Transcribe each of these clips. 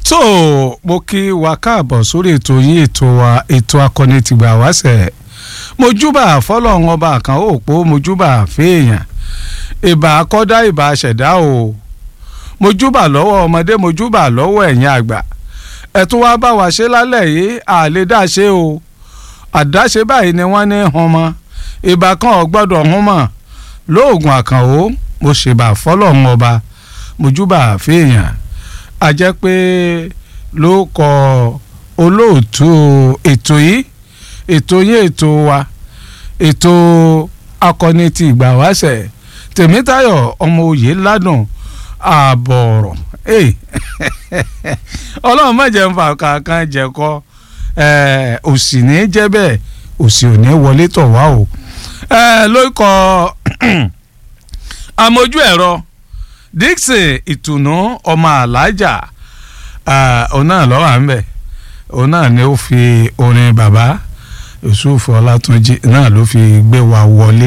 tó mo kí wa káàbọ̀ sórí ètò yín ètò wa ètò akọni tìgbà wáṣẹ̀ mojúbà fọlọ́run ọba kan ó pò mojúbà fèèyàn ìbà akọ́dá ìbà ṣẹ̀dá o mojúbà lọ́wọ́ ọmọdé mojúbà lọ́wọ́ ẹ̀yin àgbà ẹ̀tún wá bá wa ṣe lálẹ́ yìí àlè dáṣe o àdáṣe báyìí ni wọ́n ní hun mọ́ ìbà kan ò gbọ́dọ̀ hun mọ́ lóògùn àkànó mo ṣèbà fọlọ́run ọba mojúbà fèèyàn a jẹ́ pé ló kọ olóòtú ètò yìí ètò yìí ètò wa ètò akọni ti ìgbà wáṣẹ̀ tèmítayọ̀ ọmọ òye ládùn ààbọ̀ ọ̀rọ̀ ọlọ́run má jẹ́ ń fa kankan jẹ̀kọ́ òsì ní jẹ́ bẹ́ẹ̀ òsì ò ní wọlé tọ̀ wá o ló kọ amójú ẹ̀rọ Dixon ìtùnú ọmọ alájà òun náà lọ́wọ́ à ń bẹ̀ òun náà ni ó fi orin bàbá Yusuf Ọlátúnjí náà ló fi gbé wa wọlé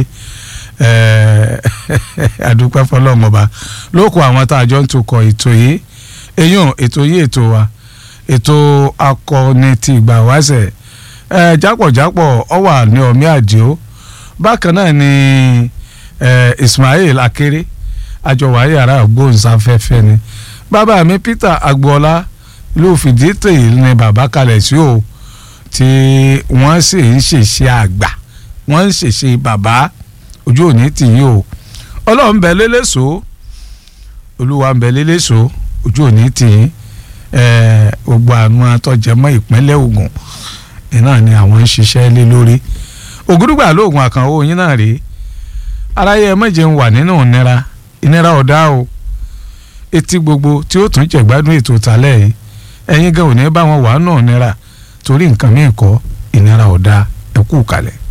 adúpẹ́ fọlọ́mọba lóko àwọn tá a jọ ń tukọ̀ ètò yìí eyín ètò yìí ètò wa ètò akọni ti ìgbà wáṣẹ̀ jápọ̀jápọ̀ ọ wà ní ọmí àdìo bákan náà ni Ismail Akéré àjọwà yàrá ògbóǹsáfẹ́fẹ́ ni bàbá mi Peter Agboola ló fìdí tèyí ni bàbá kalẹ̀ sí o tí wọ́n sì ń ṣèṣe àgbà wọ́n ń ṣèṣe bàbá ojú òní tìyí o ọlọ́run bẹ lélẹ́sọ olúwa ń bẹ lélẹ́sọ ojú òní tìyí gbogbo àwọn atọ́jẹmọ́ ìpínlẹ̀ Ògùn iná ni àwọn ń ṣiṣẹ́ lé lórí ògúdùgbà lóògùn àkànwó yín náà rèé aráyé ẹ méje ń wà nínú ìnira ìnira ọ̀dá o etí gbogbo tí ó tún jẹ̀gbádùn ètò ìtàlẹ̀ yìí ẹ̀yin gan ò ní bá wọn wà náà nira torí nǹkan míì kọ́ ìnira ọ̀dá ẹ̀kú kalẹ̀.